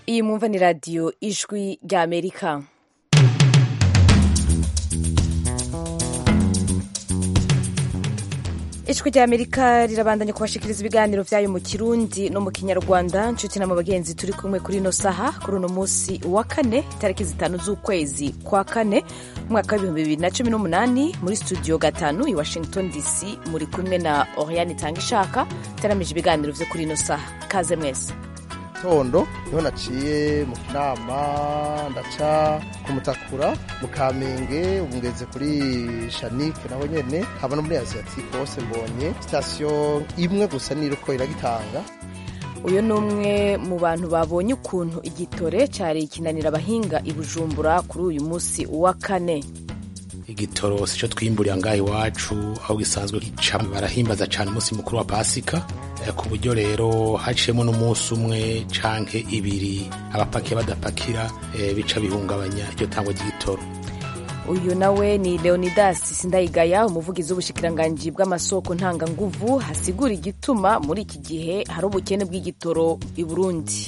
iyi mwumva ni radiyo ijwi rya amerika ijwi rya amerika rirabandanya kubashikiriza ibiganiro byayo mu kirundi no mu kinyarwanda nshuti na mu bagenzi turi kumwe kuri ino saha kuri uno munsi wa kane itariki zitanu z'ukwezi kwa kane umwaka w'ibihumbi bibiri na cumi n'umunani muri studio gatanu i washington dc muri kumwe na oriane itanga ishaka itaramije ibiganiro byo kuri ino saha kaze mwese tondo niho naciye mu kinama ndaca ku mutakura mu kamenge ubu ngeze kuri shanike naho nyene haba no muri asiatike hose mbonye sitasiyo imwe gusa niriko iragitanga uyu ni umwe mu bantu babonye ukuntu igitore cyari kinanira abahinga i bujumbura kuri uyu munsi wa kane igitoro sico twimburiye ngaha iwacu aho gisanzwe gica barahimbaza cyane umunsi mukuru wa pasika ku buryo rero haciyemo n'umunsi umwe canke ibiri abapakiye badapakira bica bihungabanya iryo tangwa ry'igitoro uyu nawe ni leonidas sindayigaya umuvugizi w'ubushikiranganji bw'amasoko ntanganguvu hasigura igituma muri iki gihe hari ubukene bw'igitoro i burundi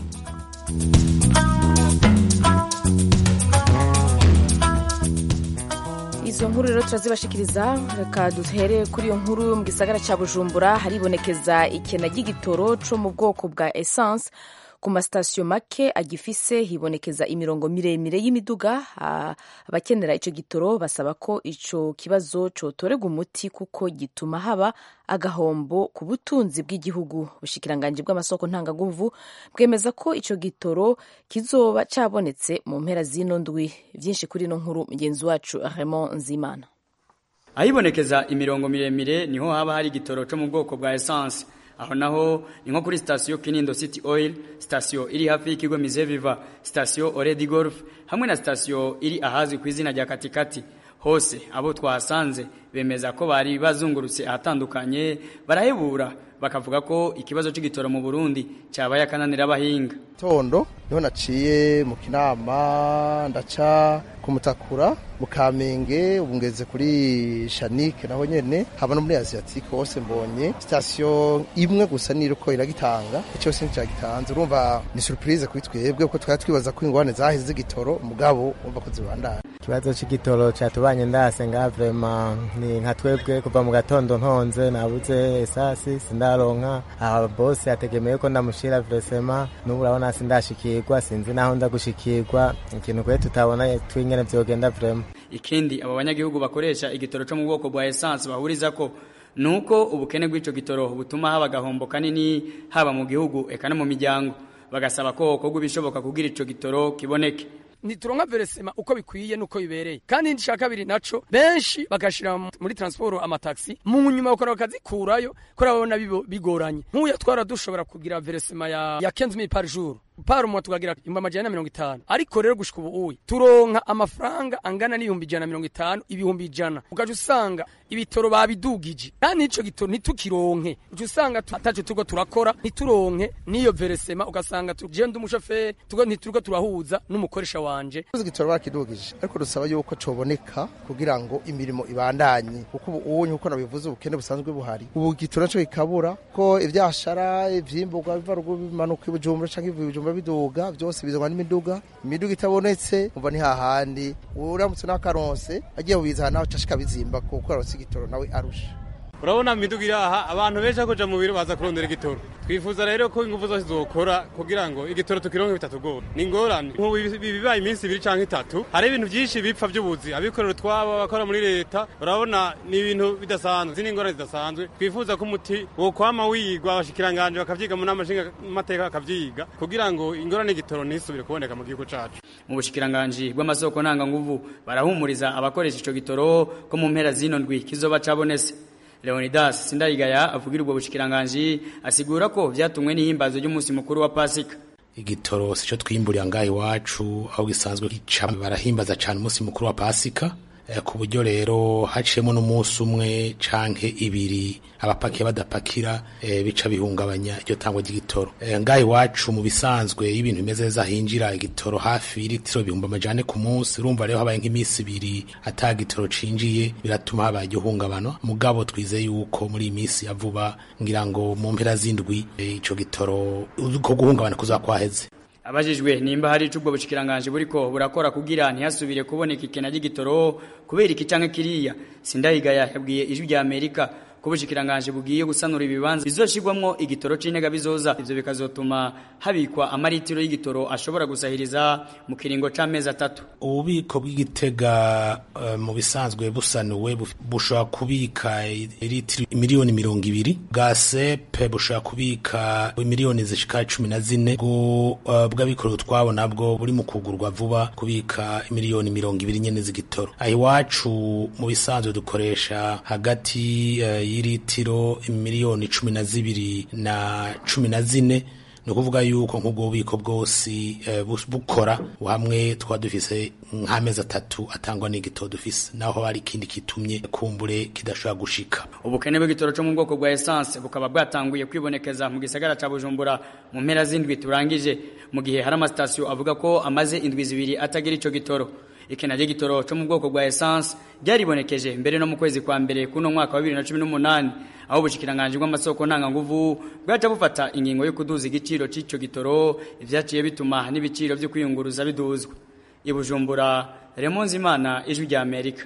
izo nkuru rero turazibashikiriza reka duhere kuri iyo nkuru yo mu gisagara cya bujumbura haribonekeza ikena ry'igitoro cyo mu bwoko bwa essence ku masitasiyo make agifise hibonekeza imirongo miremire y'imiduga abakenera icyo gitoro basaba ko icyo kibazo cyotorerwa umuti kuko gituma haba agahombo ku butunzi bw'igihugu ubushikiranganji bw'amasoko ntangaguvu bwemeza ko icyo gitoro kizoba cyabonetse mu mpera z'ino ndwi byinshi kuri ino nkuru mugenzi wacu Raymond Nzimana ahibonekeza imirongo miremire niho haba hari igitoro cyo mu bwoko bwa essence aho naho ni nko kuri sitasiyo kinindo city oil sitasiyo iri hafi y'ikigo mizeviva sitasiyo oredi golf hamwe na sitasiyo iri ahazwi ku izina rya katikati hose abo twahasanze bemeza ko bari bazungurutse ahatandukanye barahebura bakavuga ko ikibazo cy'igitoro mu burundi cyabaye akananira abahinga tondo niho naciye mu kinama ndaca ku mutakura mu kamenge ubu ngeze kuri shanike naho nyene haba no muri asiatike hose mbonye sitasiyo imwe gusa niriko iragitanga cyose nticagitanze urumva ni surprise kuri twebwe kuko twari twibaza ko ingorane zaheze z'igitoro mugabo urumva ko zibandana ikibazo c'igitoro catubanye ndase nga vrema ni nka twebwe kuva mu gatondo ntonze nabuze esasi sindaronka aha bose yategemeye ko ndamushira vresema n'ubu urabona sindashikirwa sinzi naho nda gushikirwa ikintu kwe tutabona twingene vyogenda vrema ikindi abo banyagihugu bakoresha igitoro cyo mu bwoko bwa essence bahuriza ko nuko ubukene bw'ico gitoro butuma haba agahombo kanini haba mu gihugu eka no mu miryango bagasaba ko hokorwa ibishoboka kugira ico gitoro kiboneke ntituronka veresema uko bikwiye nuko bibereye kandi icya kabiri naco benshi bagashira muri transport amataxi mu nyuma bakora bakazikurayo ko babona bigoranye nk'uya twara dushobora kugira veresema ya ya 15000 par jour par mois tukagira imba majana mirongo itanu ariko rero gushika ubu uyi turonka amafaranga angana n'ibihumbi ijana mirongo itanu ibihumbi ijana ugaca usanga ibitoro babidugije kandi ico gitoro ntitukironke uca usanga ataco turiko turakora ntituronke n'iyo veresema ugasanga je ndi umushoferi tugo ntituriko turahuza n'umukoresha wanje igitoro bakidugije ariko dusaba yuko coboneka kugira ngo imirimo ibandanye kuko ubu unye uko nabivuze ubukene busanzwe buhari ubu igitoro naco kikabura ko ivyashara ivyimburwa biva ruguru bimanuka ibujumbura canke ivuye ibujumbura biduga byose bizanwa n'imiduga imiduga itabonetse umva ni hahandi uramutse n'akaronse agiye kubiza naho cashika bizimba kuko aronse igitoro nawe arusha urabona imiduga iri aha abantu benshi akoja mu biro baza kurondera igitoro twifuza rero ko ingufu zose zokora kugira ngo igitoro tukironke bitatugora ni ingorane nk'ubu bibaye iminsi ibiri canke itatu hari ibintu byinshi bipfa by'ubuzi abikorera utwabo abakora muri leta urabona ni ibintu bidasanzwe zini ingorane zidasanzwe twifuza ko umuti wokwama wigwa abashikiranganje bakavyiga mu nama nshingamateka bakavyiga kugira ngo ingorane y'igitoro ntisubire kuboneka mu gihugu cacu mu bushikiranganji bw'amasoko ntanganguvu barahumuriza abakoresha ico gitoro ko mu mpera zino ndwi kizoba cabonese Leonidas Sindayigaya avugira ubwo bushikiranganji asigura ko vyatumwe n'ihimbazo ry'umunsi mukuru wa Pasika igitoro sico twimburiye ngaha iwacu aho gisanzwe gica barahimbaza cyane umunsi mukuru wa Pasika ku buryo rero haciyemo n'umunsi umwe canke ibiri abapakiye badapakira bica bihungabanya iryo tangwa ry'igitoro ngaha iwacu mu bisanzwe iyo ibintu bimeze neza hinjira igitoro hafi y'ilitiro ibihumbi amajane ku munsi urumva rero habaye nk'iminsi ibiri ata gitoro cinjiye biratuma habaye igihungabano mugabo twizeye yuko muri iyi minsi ya vuba ngira ngo mu mpera z'indwi ico gitoro ko guhungabana kuza kwaheze abajijwe nimba hari icubwo bushikiranganje buriko burakora kugira ntihasubire kuboneka ikena ry'igitoro kubera iki canke kiriya sindayigaya yabwiye ijwi rya Amerika ko ubushikiranganje bugiye gusanura ibibanza bizoshirwamwo igitoro c'intega bizoza ivyo bikazotuma habikwa amaritiro y'igitoro ashobora gusahiriza mu kiringo c'amezi atatu ububiko bw'igitega uh, mu bisanzwe busanuwe bushobora kubika litiro miliyoni mirongo ibiri bwa sepe bushobora kubika miliyoni zishika cumi na zine bwo uh, bw'abikorera utwabo nabwo buri mu kugurwa vuba kubika miliyoni mirongo ibiri nyene z'igitoro aho iwacu mu bisanzwe dukoresha hagati uh, y'iritiro miliyoni cumi na zibiri na cumi na zine ni ukuvuga yuko nk'ubwo bubiko bwose bukora hamwe twaba dufise nk'amezi atatu atangwa n'igitoro dufise naho hari ikindi kitumye kumbure kidashobora gushika ubukene bw'igitoro cyo mu bwoko bwa essence bukaba bwatanguye kwibonekeza mu gisagara ca Bujumbura mu mpera z'indwi turangije mu gihe hari amasitasiyo avuga ko amaze indwi zibiri atagira ico gitoro ikena ry'igitoro cyo mu bwoko bwa essence ryaribonekeje mbere no mu kwezi kwa mbere kuno mwaka wa 2018 aho ubushikiranganje bw'amasoko ntanga nguvu bwaca bufata ingingo yo kuduza igiciro c'ico gitoro ivyaciye bituma n'ibiciro vyo kwiyunguruza biduzwa ibujumbura Remonzi Imana ijwi rya Amerika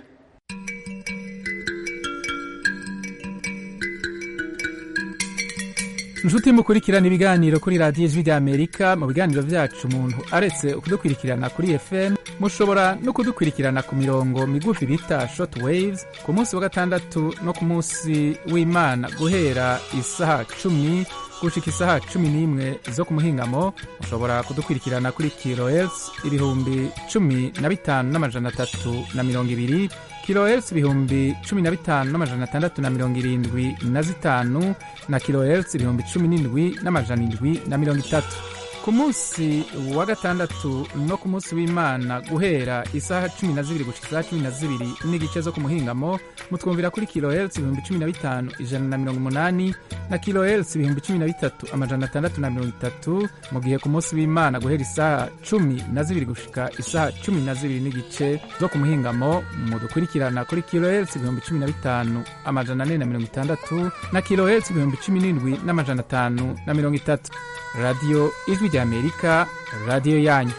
inshuti mukurikirana ibiganiro kuri radiyo ijwi ry'amerika mu biganiro byacu umuntu aretse kudukurikirana kuri fm mushobora no kudukurikirana ku mirongo migufi bita short waves ku munsi wa gatandatu no ku munsi w'imana guhera isaha cumi gushika isaha cumi n'imwe zo ku muhingamo mushobora kudukurikirana kuri kilohertz ibihumbi cumi na bitanu n'amajana atatu na mirongo ibiri kilohertz ibihumbi cumi na bitanu n'amajana atandatu na mirongo irindwi na zitanu na kilohertz ibihumbi cumi n'indwi n'amajana indwi na mirongo itatu ku munsi wa gatandatu no ku munsi w'imana guhera isaha cumi na zibiri gushika isaha cumi na zibiri n'igice zo ku muhingamo mutwumvira kuri kilohertz ibihumbi cumi na bitanu ijana na mirongo umunani na kilohertz ibihumbi cumi na bitatu amajana atandatu na mirongo itatu mu gihe ku munsi w'imana guhera isaha cumi na zibiri gushika isaha cumi na zibiri n'igice zo ku muhingamo mudukurikirana kuri kilohertz ibihumbi cumi na bitanu amajana ane na mirongo itandatu na kilohertz ibihumbi cumi n'indwi n'amajana atanu na mirongo itatu radiyo ijwi rya amerika radiyo yanyu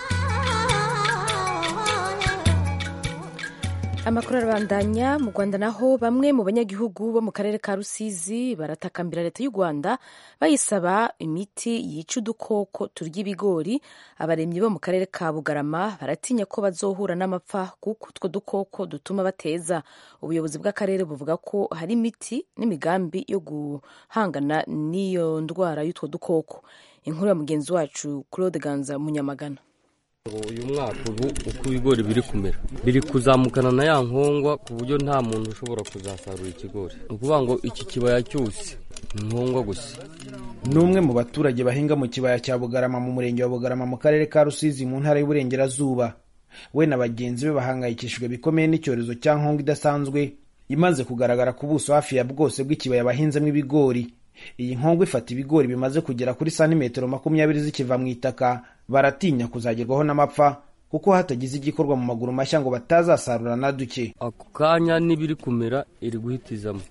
amakuru arabandanya mu rwanda naho bamwe mu banyagihugu bo mu karere ka rusizi baratakambira leta y'u rwanda bayisaba imiti yica udukoko turya ibigori abaremyi bo mu karere ka bugarama baratinya ko bazohura n'amapfa kuko utwo dukoko dutuma bateza ubuyobozi bw'akarere buvuga ko hari imiti n'imigambi yo guhangana n'iyo ndwara y'utwo dukoko inkuru ya mugenzi wacu claude ganza munyamagana uyu mwaka ubu uko ibigori biri kumera biri kuzamukana na ya nkongwa ku buryo nta muntu ushobora kuzasarura ikigori ni ukuvuga ngo iki kibaya cyose ni nkongwa gusa ni umwe mu baturage bahinga mu kibaya cya bugarama mu murenge wa bugarama mu karere ka rusizi mu ntara y'uburengerazuba we na bagenzi be bahangayikishijwe bikomeye n'icyorezo cya nkongwa idasanzwe imaze kugaragara ku buso hafi ya bwose bw'ikibaya bahinzemo ibigori iyi nkongwa ifata ibigori bimaze kugera kuri santimetero makumyabiri zikiva mu itaka baratinya kuzagerwaho n'amapfa kuko hatagize igikorwa mu maguru mashya ngo batazasarura na duke ako kanya n'ibiri kumera iri guhitizamo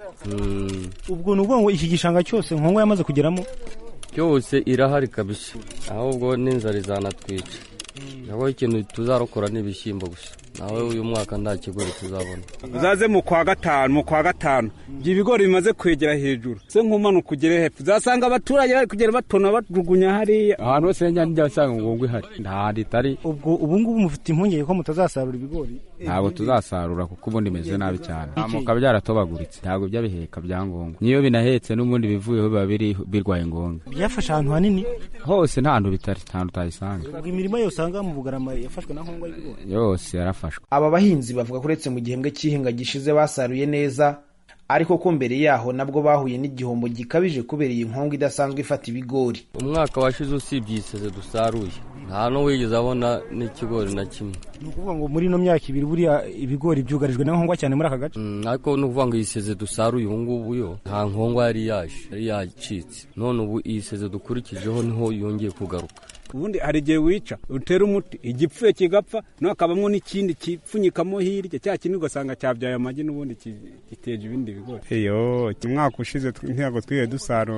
ubwo ni ukuvuga ngo iki gishanga cyose nkongwa yamaze kugeramo cyose irahari kabisa ahubwo n'inzara izanatwica naho ikintu tuzarokora ni ibishyimbo gusa nawe uyu mwaka nta kigori tuzabona uzaze mu kwa gatanu mu kwa gatanu ibyo ibigori bimaze kwegera hejuru se nk'umanuka ugere hepfo uzasanga abaturage bari kugenda batona bajugunya hariya ahantu hose njya njya usanga ngo ihari nta itari ubwo ubu ngubu mufite impungenge ko mutazasarura ibigori ntabwo tuzasarura kuko ubundi bimeze nabi cyane amuka byaratobaguritse ntabwo byabiheka byangombwa niyo binahetse n'ubundi bivuyeho biba biri birwaye ngombwa byafashe ahantu hanini hose nta hantu bitari nta hantu utayisanga ubwo imirima yose usanga mu bugarama yafashwe na nkongwa y'ibigori yose yarafashwe aba bahinzi bavuga ko uretse mu gihembwe cy'ihinga gishize basaruye neza ariko ko mbere yaho nabwo bahuye n'igihombo gikabije kubera iyi nkongwa idasanzwe ifata ibigori umwaka washize usibye iseze dusaruye nta n'uwigeze abona n'ikigori na kimwe ni ukuvuga ngo muri ino myaka ibiri buriya ibigori byugarijwe na nkongwa cyane muri aka gace ariko ni ukuvuga ngo iyi seze dusaruye ubu ngubu yo nta nkongwa yari yaje yari yacitse none ubu iyi seze dukurikijeho niho yongeye kugaruka ubundi hari igihe wica utera umuti igipfuye kigapfa no hakabamo n'ikindi kipfunyikamo hirya cya kindi ugasanga cyabyaye amagi n'ubundi giteje ibindi bigori iyo umwaka ushize ntabwo twiye dusarura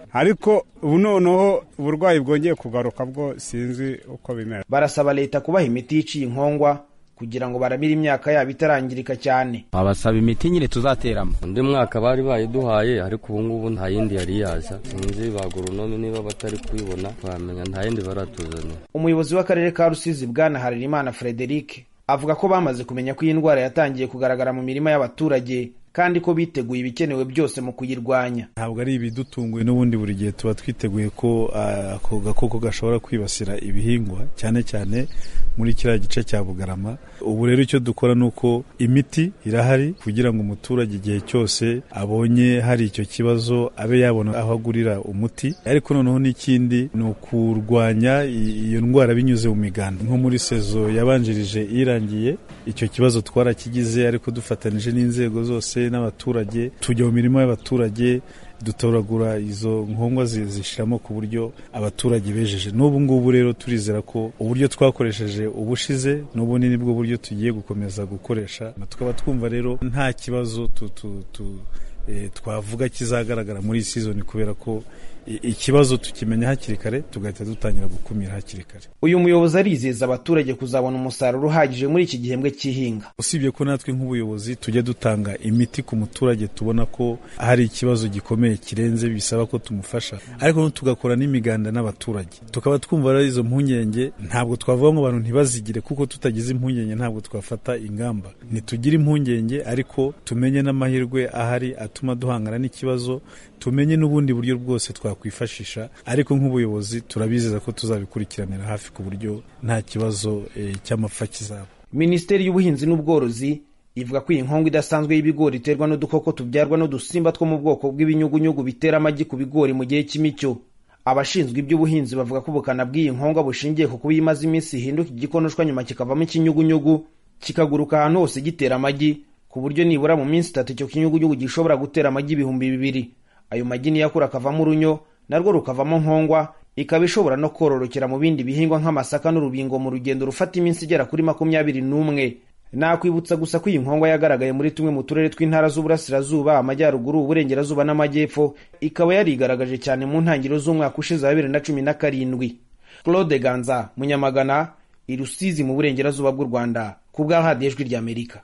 ariko ubu noneho uburwayi bwongeye kugaruka bwo sinzi uko bimera barasaba leta kubaha imiti yiciye inkongwa kugira ngo baramire imyaka yabo itarangirika cyane babasaba imiti nyine tuzateramo undi mwaka bari bayiduhaye ariko ubu ngubu nta yindi yari yaza sinzi ba goronome niba batari kuyibona twamenya nta yindi baratuzanira umuyobozi w'akarere ka rusizi bwana harerimana frederic avuga ko bamaze kumenya ko iyi ndwara yatangiye kugaragara mu mirima y'abaturage kandi ko biteguye ibikenewe byose mu kuyirwanya ntabwo ari ibidutunguye n'ubundi buri gihe tuba twiteguye ko ako gakoko gashobora kwibasira ibihingwa cyane cyane muri kiriya gice cya bugarama ubu rero icyo dukora ni uko imiti irahari kugira ngo umuturage igihe cyose abonye hari icyo kibazo abe yabona aho agurira umuti ariko noneho n'ikindi ni ukurwanya iyo ndwara binyuze mu miganda nko muri sezo yabanjirije irangiye icyo kibazo twarakigize ariko dufatanije n'inzego zose n'abaturage tujya mu mirimo y'abaturage dutoragura izo nkongwa zishiramo ku buryo abaturage bejeje n'ubu ngubu rero turizera ko uburyo twakoresheje ubushize n'ubu ni bwo buryo tugiye gukomeza gukoresha tukaba twumva rero nta kibazo tu, tu, tu, e, twavuga kizagaragara muri iyi sizoni kubera ko ikibazo tukimenya hakiri kare tugahita dutangira gukumira hakiri kare uyu muyobozi arizeza abaturage kuzabona umusaruro uhagije muri iki gihembwe cy'ihinga usibye ko natwe nk'ubuyobozi tujya dutanga imiti ku muturage tubona ko hari ikibazo gikomeye kirenze bisaba ko tumufasha ariko tugakora n'imiganda n'abaturage tukaba twumva rero izo mpungenge ntabwo twavuga ngo abantu ntibazigire kuko tutagize impungenge ntabwo twafata ingamba ntitugire impungenge ariko tumenye n'amahirwe ahari atuma duhangana n'ikibazo tumenye n'ubundi buryo bwose twakwifashisha ariko nk'ubuyobozi turabizeza ko tuzabikurikiranira hafi ku buryo nta kibazo e, cy'amapfa kizaba minisiteri y'ubuhinzi n'ubworozi ivuga ko iyi nkongo idasanzwe y'ibigori iterwa n'udukoko tubyarwa n'udusimba two mu bwoko bw'ibinyugunyugu bitera amagi ku bigori mu gihe cy'imicyo abashinzwe iby'ubuhinzi bavuga ko ubukana bw'iyi nkonga bushingiye ku kuba iyo imaze iminsi ihinduka igikonoshwa nyuma kikavamo ikinyugunyugu kikaguruka ahantu hose gitera amagi ku buryo nibura mu minsi itatu icyo kinyugunyugu gishobora gutera amagi ibihumbi bibiri ayo magi niyo akura akavamo urunyo narwo rukavamo nkongwa ikaba ishobora no kororokera mu bindi bihingwa nk'amasaka n'urubingo mu rugendo rufata iminsi igera kuri makumyabiri n'umwe nakwibutsa gusa ko iyi nkongwa yagaragaye muri tumwe mu turere tw'intara z'uburasirazuba amajyaruguru uburengerazuba n'amajyepfo ikaba yarigaragaje cyane mu ntangiriro z'umwaka ushize wa bibiri na cumi na karindwi claude ganza munyamagana i rusizi mu burengerazuba bw'u rwanda ku bwa radiyo ijwi ry'amerika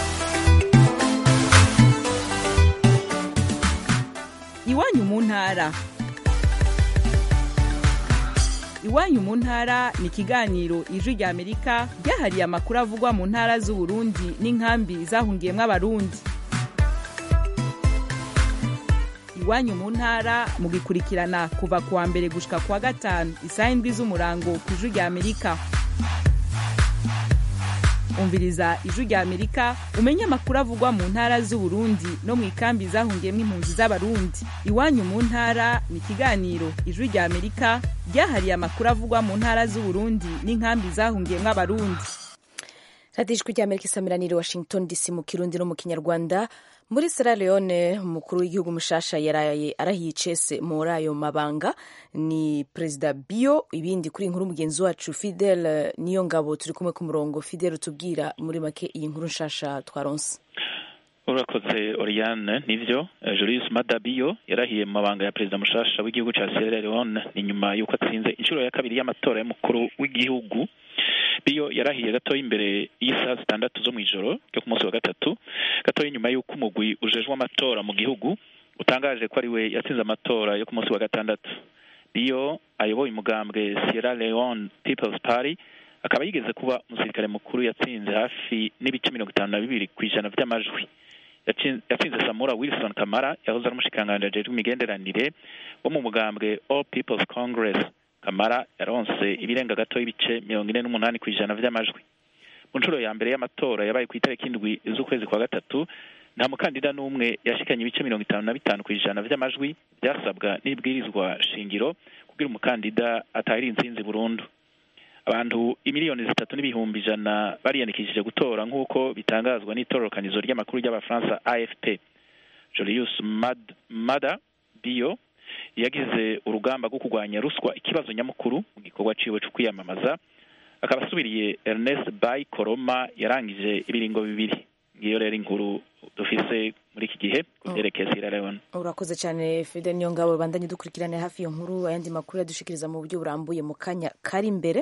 iwanyu mu ntara iwanyu mu ntara ni ikiganiro ijwi rya amerika ryahariye amakuru avugwa mu ntara z'uburundi n'inkambi zahungiyemo abarundi iwanyu mu ntara mugikurikirana kuva ku wa mbere gushika ku wa gatanu isaha indwi z'umurango ku ijwi rya amerika umviriza ijwi rya amerika umenye amakuru avugwa mu ntara z'uburundi no mu ikambi zahungiyemo impunzi z'abarundi iwanyu mu ntara ni ikiganiro ijwi rya amerika ryahariye amakuru avugwa mu ntara z'uburundi n'inkambi zahungiyemo abarundi radiyo ijwi rya amerika isamiraniye washington dc mu kirundi no mu kinyarwanda muri sierra leone umukuru w'igihugu mushasha yaraye arahiye icese muri ayo mabanga ni perezida bio ibindi kuri inkuru mugenzi wacu fidel niyo ngabo turi kumwe ku murongo fidel utubwira muri make iyi nkuru nshasha twaronse urakoze oriane nivyo julius madabio yarahiye mu mabanga ya perezida mushasha w'igihugu ca sierra leone ni nyuma y'uko atsinze inshuro ya kabiri y'amatora y'umukuru w'igihugu biyo yarahiye gatoya imbere y'isaha zitandatu zo mu ijoro ryo ku munsi wa gatatu gatoya inyuma y'uko umugwi ujejwe amatora mu gihugu utangaje ko ari we yatsinze amatora yo ku munsi wa gatandatu biyo ayoboye umugambwe sierra leone people's party akaba yigeze kuba umusirikare mukuru yatsinze hafi n'ibice mirongo itanu na bibiri ku ijana by'amajwi yatsinze samura wilson kamara yahoze ari umushikiranganji ajejwe imigenderanire wo mu mugambwe all people's congress kamara yaronse ibirenga gato y'ibice mirongo ine n'umunani ku ijana vy'amajwi mu nshuro ya mbere y'amatora yabaye ku itariki indwi z'ukwezi kwa gatatu nta mukandida n'umwe yashikanye ibice mirongo itanu na bitanu ku ijana vy'amajwi byasabwa n'ibwirizwa shingiro kugira umukandida atahira intsinzi burundu abantu imiliyoni zitatu n'ibihumbi ijana bariyandikishije gutora nk'uko bitangazwa n'itororokanizo ry'amakuru ry'abafaransa afp julius Mad, mada bio yagize urugamba rwo kurwanya ruswa ikibazo nyamukuru mu gikorwa ciwe cyo kwiyamamaza akaba asubiriye ernest bay koroma yarangije ibiringo bibiri ngiyo rero inkuru dufise muri iki gihe ku vyerekeye Sierra Leone urakoze cyane fide niyo ngabo bandanye dukurikirane hafi iyo nkuru ayandi makuru yadushikiriza mu buryo burambuye mu kanya kari imbere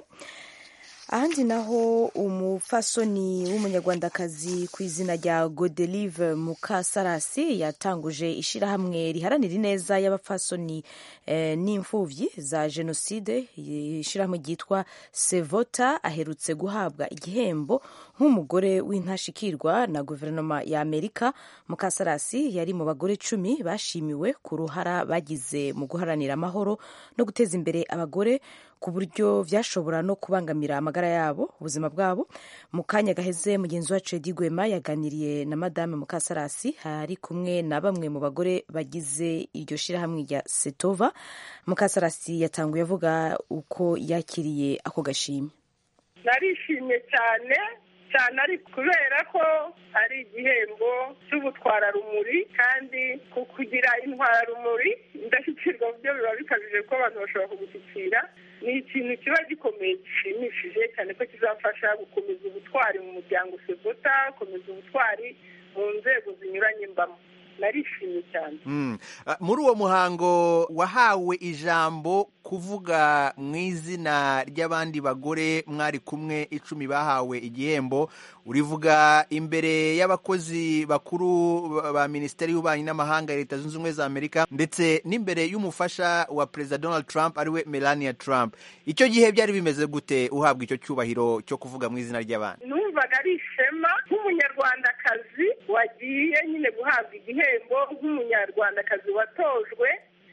ahandi naho umufasoni w'umunyarwandakazi ku izina rya godelive mukasarasi yatanguje ishyirahamwe riharanira ineza y'abafasoni eh, n'imfubyi za jenoside ishyirahamwe ryitwa sevota aherutse guhabwa igihembo nk'umugore w'intashikirwa na guverinoma ya amerika mukasarasi yari mu bagore cumi bashimiwe ku ruhara bagize mu guharanira amahoro no guteza imbere abagore ku buryo byashobora no kubangamira amagara yabo ubuzima bwabo mu kanya gaheze mugenzi wacu Edi Gwema yaganiriye na madame Mukasarasi ari kumwe na bamwe mu bagore bagize iryo shyirahamwe rya Setova Mukasarasi yatanguye avuga uko yakiriye ako gashimwe narishimye cyane cyane ari kubera ko ari igihembo cy'ubutwararumuri kandi ku kugira intwararumuri indashyikirwa mu byo biba bikabije ko abantu bashobora kugushyikira ni ikintu kiba gikomeye gishimishije cyane ko kizafasha gukomeza ubutwari mu muryango sevota gukomeza ubutwari mu nzego zinyuranye mbamo narishimye cyane muri uwo muhango wahawe ijambo kuvuga mu izina ry'abandi bagore mwari kumwe icumi bahawe igihembo urivuga imbere y'abakozi bakuru ba minisiteri y'ububanyi n'amahanga ya leta zunze ubumwe za amerika ndetse n'imbere y'umufasha wa perezida donald trump ariwe melania trump icyo gihe byari bimeze gute uhabwa icyo cyubahiro cyo kuvuga mu izina ry'abandi numvaga ari ishema nk'umunyarwandakazi wagiye nyine guhabwa igihembo nk'umunyarwandakazi watojwe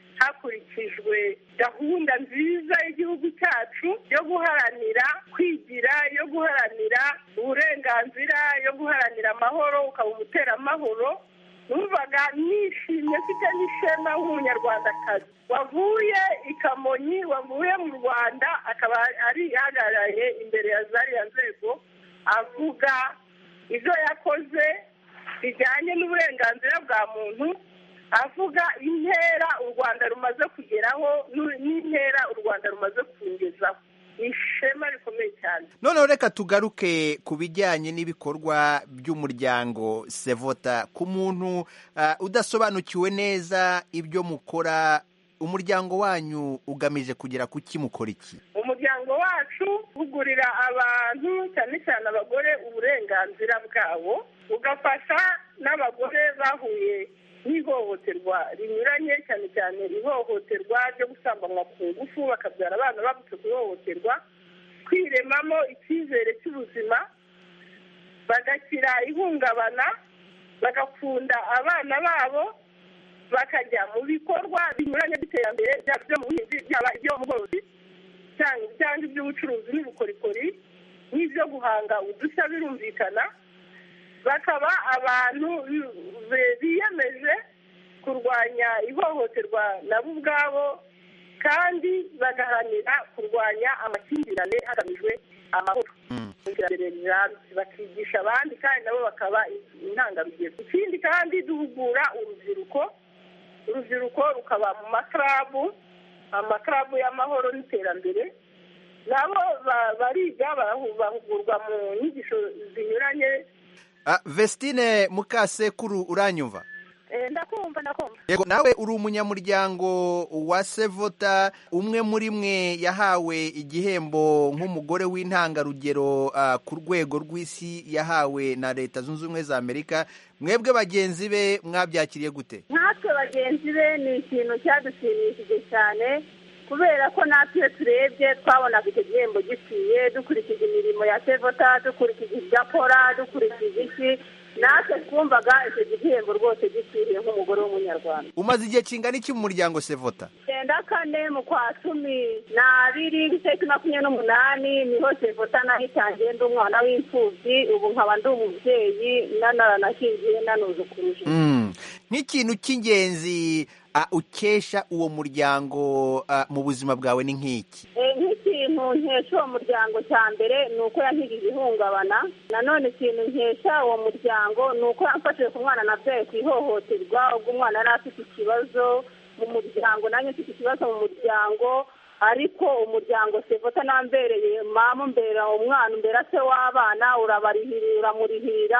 hakurikijwe gahunda nziza y'igihugu cyacu yo guharanira kwigira yo guharanira uburenganzira yo guharanira amahoro ukaba umuteramahoro numvaga nishimye mfite n'ishema nk'umunyarwandakazi wavuye i kamonyi wavuye mu rwanda akaba ari ihagarariye imbere ya zariya nzego avuga ibyo yakoze bijyanye n'uburenganzira bwa muntu avuga intera u rwanda rumaze kugeraho n'intera u rwanda rumaze kungezaho ishema rikomeye cyane noneho reka tugaruke ku bijyanye n'ibikorwa by'umuryango sevota ku muntu udasobanukiwe neza ibyo mukora umuryango wanyu ugamije kugera ku kimukora iki umuryango wacu ugurira abantu cyane cyane abagore uburenganzira bwabo ugafasha n'abagore bahuye n'ihohoterwa rinyuranye cyane cyane ihohoterwa ryo gusambanywa ku ngufu bakabyara abana bavutse ku ihohoterwa kwiremamo icyizere cy'ubuzima bagakira ihungabana bagakunda abana babo bakajya mu bikorwa binyuranye by'iterambere byaba ibyo mu buhinzi byaba ibyo mu bworozi cyangwa iby'ubucuruzi n'ubukorikori n'ibyo guhanga udushya birumvikana bakaba abantu biyemeje kurwanya ihohoterwa nabo ubwabo kandi bagaharanira kurwanya amakimbirane hagamijwe amahoro iterambere rirambye bakigisha abandi kandi nabo bakaba intangarugero ikindi kandi duhugura urubyiruko urubyiruko rukaba mu makarabu amakarabu y'amahoro n'iterambere nabo bariga bahugurwa mu nyigisho zinyuranye vestine mukasekuru uranyumva ndakumva ndakumva yego nawe uri umunyamuryango wa sevota umwe muri mwe yahawe igihembo nk'umugore w'intangarugero ku rwego rw'isi yahawe na leta zunze ubumwe za amerika mwebwe bagenzi be mwabyakiriye gute natwe bagenzi be ni ikintu cyadushimishije cyane kubera ko natwe iyo turebye twabonaga icyo gihembo gikwiye dukurikije imirimo ya sevota dukurikije ibyo akora dukurikije iki natwe twumvaga icyo gihembo rwose gikwiriye nk'umugore w'umunyarwanda umaze igihe kingana iki mu muryango sevota icyenda kane mu kwa cumi n'abiri itariki makumyabiri n'umunani niho sevota naho itangiye ndi umwana w'imfubyi ubu nkaba ndi umubyeyi nanaranashingiye nanuzukuruje nk'ikintu cy'ingenzi ukesha uwo muryango mu buzima bwawe ni nk'iki nk'ikintu nkesha uwo muryango cya mbere ni uko yankirije ihungabana nanone ikintu nkesha uwo muryango ni uko yamfashije ku mwana nabyaye ku ihohoterwa ubwo umwana yari afite ikibazo mu muryango nanjye mfite ikibazo mu muryango ariko umuryango sevota nambereye mama umbera umwana umbera se w'abana urabarihirira uramurihira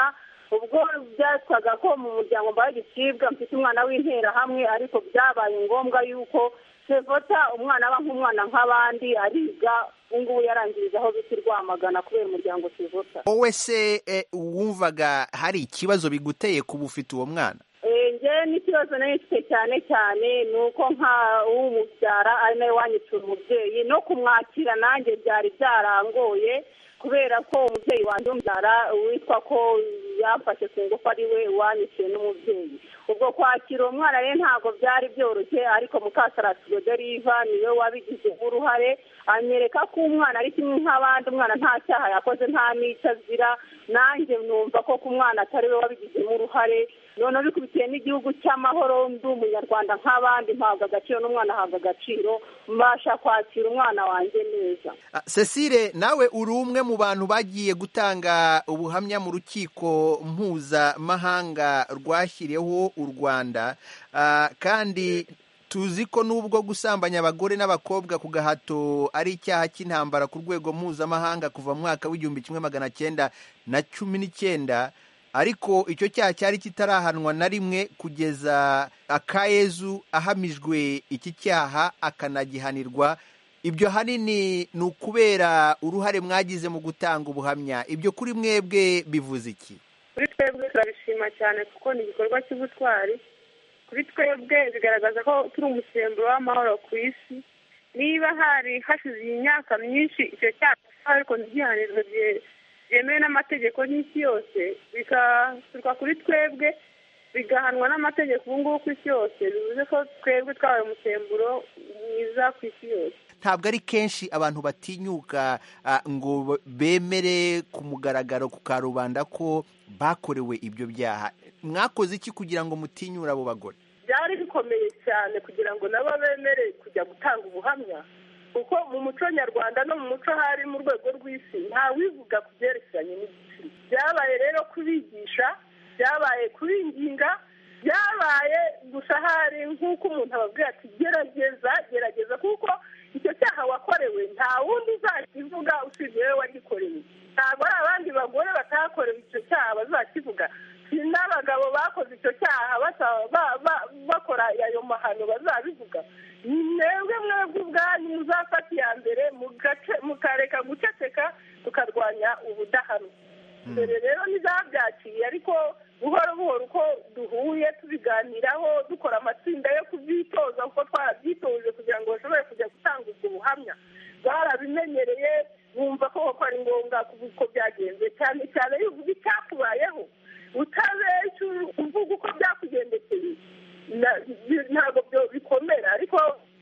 ubwo byatwaga ko mu muryango mbaye gicibwa mfite umwana w'interahamwe ariko byabaye ngombwa yuko sevota umwana aba nk'umwana nk'abandi ariga ubu ngubu yarangiriza aho bita i rwamagana kubera umuryango sevota wowe se eh, wumvaga hari ikibazo biguteye kuba ufite uwo mwana njye n'ikibazo nari mfite cyane cyane ni uko nka umubyara ari nawe wanyicura umubyeyi no kumwakira nanjye byari byarangoye kubera ko umubyeyi wanjye umubyara witwa ko yamfashe ku ngufu ari we wanyiciye n'umubyeyi ubwo kwakira uwo mwana rero ntabwo byari byoroshye ariko mukasarasi goderiva niwe wabigizemo uruhare anyereka ko umwana ari kimwe nk'abandi umwana nta cyaha yakoze nta n'icyo azira nanjye numva ko ku mwana atari we wabigizemo uruhare noneho bikubitiye n'igihugu cy'amahoro ndi umunyarwanda nk'abandi mpabwa agaciro n'umwana ahabwa agaciro mbasha kwakira umwana wanjye neza Ah, Cecile nawe uri umwe mu bantu bagiye gutanga ubuhamya mu rukiko mpuzamahanga rwashyiriyeho u Rwanda Ah, kandi tuzi ko nubwo gusambanya abagore n'abakobwa ku gahato ari icyaha cy'intambara ku rwego mpuzamahanga kuva mu mwaka w'igihumbi kimwe magana cyenda na cumi n'icyenda ariko icyo cyaha cyari kitarahanwa na rimwe kugeza akayezu ahamijwe iki cyaha akanagihanirwa ibyo hanini ni ukubera uruhare mwagize mu gutanga ubuhamya ibyo kuri mwebwe bivuze iki kuri twebwe turabishima cyane kuko ni igikorwa cy'ubutwari kuri twebwe bigaragaza ko turi umusemburo w'amahoro ku isi niba hari hashize iyi myaka myinshi icyo cyaha ariko ntigihanirwe bye- byemewe n'amategeko n'isi yose bigaturuka kuri twebwe bigahanwa n'amategeko ubu ngubu ku isi yose bivuze ko twebwe twabaye umusemburo mwiza ku isi yose ntabwo ari kenshi abantu batinyuka ah, ngo bemere ku mugaragaro ku karubanda ko bakorewe ibyo byaha mwakoze iki kugira ngo mutinyure abo bagore byari bikomeye cyane kugira ngo nabo bemere kujya gutanga ubuhamya kuko mu muco nyarwanda no mu muco hari mu rwego rw'isi nta wivuga ku byerekeranye n'igitsina byabaye rero kubigisha byabaye kubinginga byabaye gusa hari nk'uko umuntu ababwira ati gerageza gerageza kuko icyo cyaha wakorewe nta wundi uzakivuga usibye wowe wagikoreye ntabwo ari abandi bagore batakorewe icyo cyaha bazakivuga si n'abagabo bakoze icyo cyaha basa- ba- ba- bakora ayo mahano bazabivuga ni mwebwe mwebwe ubwanyu muzafata iya mbere mugace- mukareka guceceka tukarwanya ubudahanwa mbere rero ntizabyakiriye ariko buhoro buhoro uko duhuye tubiganiraho dukora amatsinda yo kubyitoza kuko twarabyitoje kugira ngo bashobore kujya gutanga ubwo buhamya barabimenyereye bumva ko koko ari ngombwa kuvuga uko byagenze cyane cyane iyo uvuga icyakubayeho utabeshya uvuga uko byakugendekeye na- bi- ntabwo byo bikomera ariko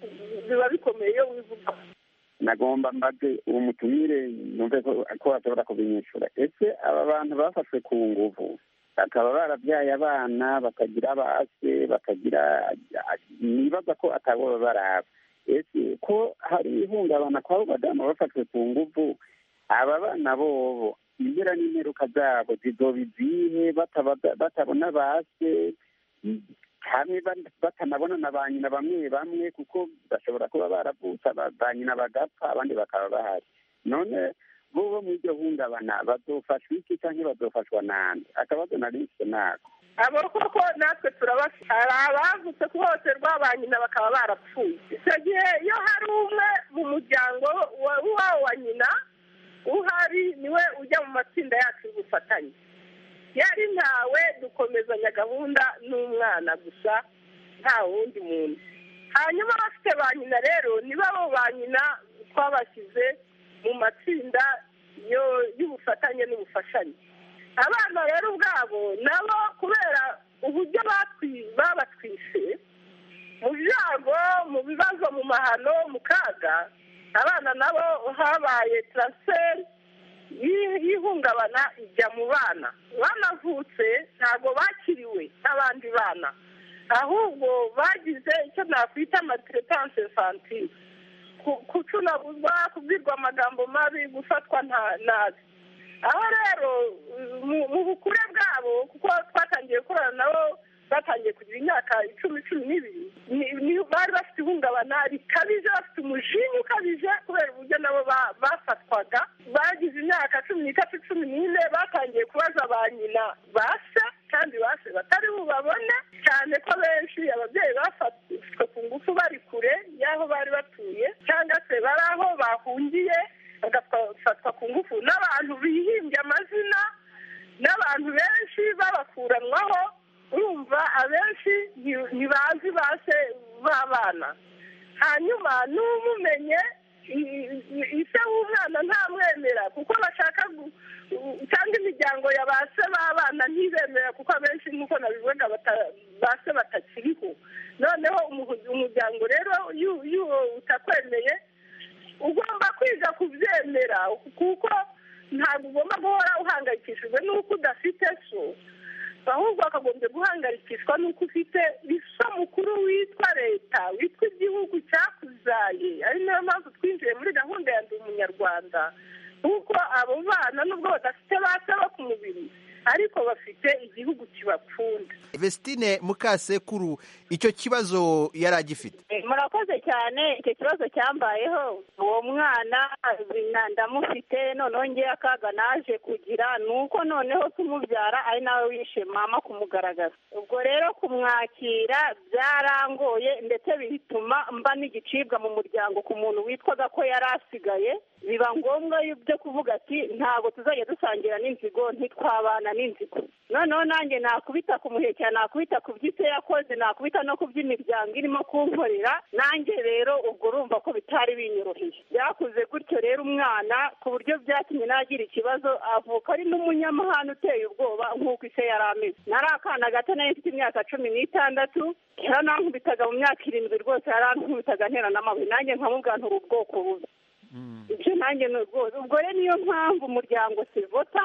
biba bikomeye iyo wivuga nagomba mbaze uwo mutumire numve ko ko bashobora kubinyishura ese aba bantu bafashwe ku nguvu bakaba barabyaye abana bakagira abase bakagira nibaza ko atabo baraba ese ko hari ihungabana kw'abo badamu bafashwe ku nguvu aba bana bobo impera n'imperuka zabo zizoba izihe bataba- batabona base hamwe ba- batanabona na ba nyina bamwe bamwe kuko bashobora kuba baravutse aba- ba nyina bagapfa abandi bakaba bahari none bo bo muri iryo hungabana bazofashwa iki cyangwa bazofashwa nande akabazo nari mfite nako abo koko natwe turabafite hari abavutse kuhohoterwa ba nyina bakaba barapfuye icyo gihe iyo hari umwe mu muryango wa- w'uwawo wa nyina uhari niwe ujya mu matsinda yacu y'ubufatanye yari ntawe dukomezanya gahunda n'umwana gusa nta wundi muntu hanyuma abafite ba nyina rero nibo abo ba nyina twabashyize mu matsinda yo- y'ubufatanye n'ubufashanye abana rero ubwabo nabo kubera uburyo batwi- babatwise mu byago mu bibazo mu mahano mu kaga abana nabo habaye taransiferi y'i- y'ihungabana ijya mu bana banavutse ntabwo bakiriwe n'abandi bana ahubwo bagize icyo nakwita amatiretanse infantile ku- gucunaguzwa kubwirwa amagambo mabi gufatwa nta- nabi aho rero mu- mu bukure bwabo kuko twatangiye gukorana nabo batangiye kugira imyaka icumi cumi n'ibiri ni- ni- bari bafite ihungabana rikabije bafite umujinya ukabije kubera uburyo nabo ba- bafatwaga bagize imyaka cumi n'itatu cumi n'ine batangiye kubaza ba nyina ba y'aho bari batuye cyangwa se bari aho bahungiye bagafatwa ku ngufu n'abantu bihimbye amazina n'abantu benshi babakuranwaho urumva abenshi ntibazi base b'abana hanyuma n'umumenye ise w'umwana ntamwemera kuko bashaka cyangwa imiryango ya ba se b'abana ntibemera kuko abenshi nk'uko nabivuga ba se batakiriho noneho umuryango rero utakwemeye ugomba kwiga kubyemera kuko ntabwo ugomba guhora uhangayikishijwe n'uko udafite so ahubwo wakagombye guhangayikishwa n'uko ufite isa mukuru witwa leta witwa igihugu cyakuzaye ari nayo mpamvu twinjiye muri gahunda ya ndi umunyarwanda kuko abo bana nubwo badafite base bo ku mubiri ariko bafite igihugu kibapfunda Vestine Mukasekuru icyo kibazo yari agifite murakoze cyane icyo kibazo cyambayeho uwo mwana ndamufite noneho ngewe akaga naje kugira ni uko noneho tumubyara ari nawe wishe mama kumugaragaza ubwo rero kumwakira byarangoye ndetse bituma mba n'igicibwa mu muryango ku muntu witwaga ko yari asigaye biba ngombwa byo kuvuga ati ntabwo tuzajya dusangira n'inzigo ntitwabana n'inzigo noneho nanjye nakubita ku muhekera nakubita ku by'ise yakoze nakubita no ku by'imiryango irimo kunkorera nanjye rero ubwo urumva ko bitari binyoroheye byakuze gutyo rero umwana ku buryo byatumye nagira ikibazo avuka ari n'umunyamahane uteye ubwoba nk'uko ise yari ameze nari akana gato nari mfite imyaka cumi n'itandatu yaranankubitaga mu myaka irindwi rwose yarankubitaga ntera n'amabuye nanjye nkamubwira nturi ubwoko bubi ibyo nanjye ni rwose ubwo rero niyo mpamvu umuryango sivota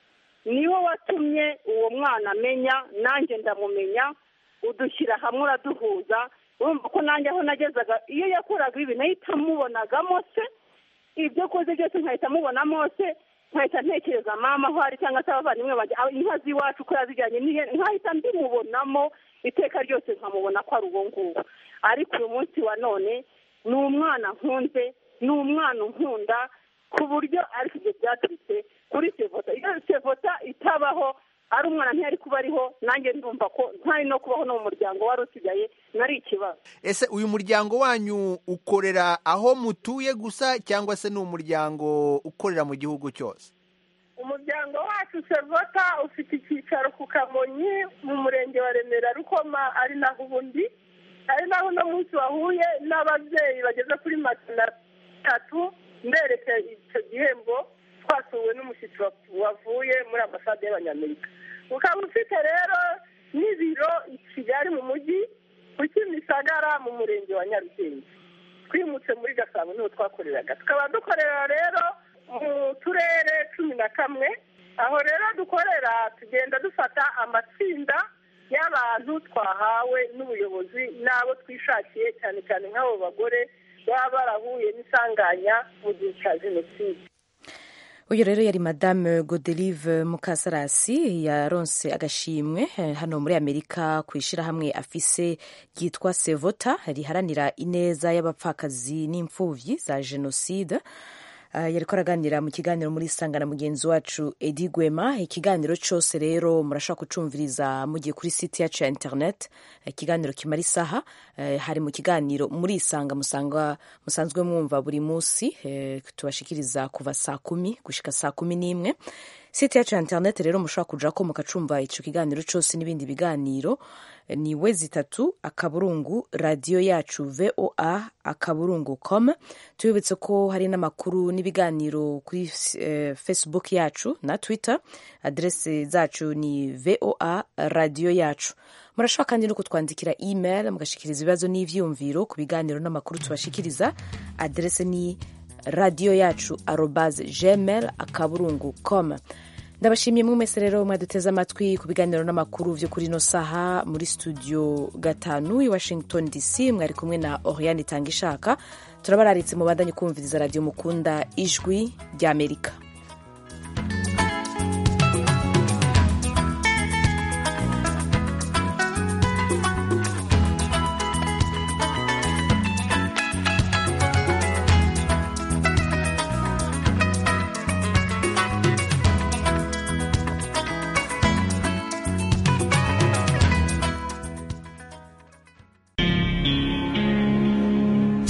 niwo watumye uwo mwana amenya nanjye ndamumenya udushyira hamwe uraduhuza urumva ko nanjye aho nagezaga iyo yakoraga ibi nahita amubonagamo se ibyo akoze byose nkahita amubonamo se nkahita ntekereza mama aho ari cyangwa se abavandimwe banjye inka z'iwacu ko yazijyanye nkahita mbimubonamo iteka ryose nkamubona ko ari uwo nguwo ariko uyu munsi wa none ni umwana nkunze ni umwana unkunda ku buryo ariko ibyo byaturutse kuri sevota iyo sevota itabaho ari umwana ntiyari kuba ariho nanjye ndumva ko ntari no kubaho no mu muryango wari usigaye nari ikibazo ese uyu muryango wanyu ukorera aho mutuye gusa cyangwa se ni umuryango ukorera mu gihugu cyose umuryango wacu sevota ufite icyicaro ku kamonyi mu murenge wa remera rukoma ari naho ubundi ari naho uno munsi wahuye n'ababyeyi bageze kuri magana atatu mbereke icyo gihembo twasuwe n'umushyitsi wavuye muri ambasade y'abanyamerika ukaba ufite rero n'ibiro i kigali mu mujyi ku kimisagara mu murenge wa nyarugenge twimutse muri gasabo niho twakoreraga tukaba dukorera rero mu turere cumi na kamwe aho rero dukorera tugenda dufata amatsinda y'abantu twahawe n'ubuyobozi n'abo twishakiye cyane cyane nk'abo bagore baba barahuye n'isanganya mu gihe cya jenoside uyu rero yari madame godelive mukasarasi yaronse agashimwe hano muri amerika ku ishyirahamwe afise ryitwa sevota riharanira ineza y'abapfakazi n'imfubyi za jenoside yari ko araganira mu kiganiro muri sanga na mugenzi wacu edi gwema ikiganiro cyose rero murashobora kucumviriza mugiye kuri site yacu ya interineti ikiganiro kimara isaha hari mu kiganiro muri isanga musanga musanzwe mwumva buri munsi tubashikiriza kuva saa kumi gushika saa kumi n'imwe site yacu ya interineti rero mushobora kuja ko mukacumva icyo kiganiro cyose n'ibindi biganiro ni we zitatu akaburungu radiyo yacu voa akaburungu com tubibutse ko hari n'amakuru n'ibiganiro kuri uh, facebook yacu na twitter aderese zacu ni voa radiyo yacu murashobora kandi no kutwandikira email mugashikiriza ibibazo n'ivyumviro ku biganiro n'amakuru tubashikiriza aderese ni radiyo yacu arobase gmail akaburungu com ndabashimiye mwe mwese rero mwaduteze amatwi ku biganiro n'amakuru byo kuri ino saha muri studio gatanu i washington dc mwari kumwe na oriane itanga ishaka turabararitse mu bandanye kumviriza radiyo mukunda ijwi ry'amerika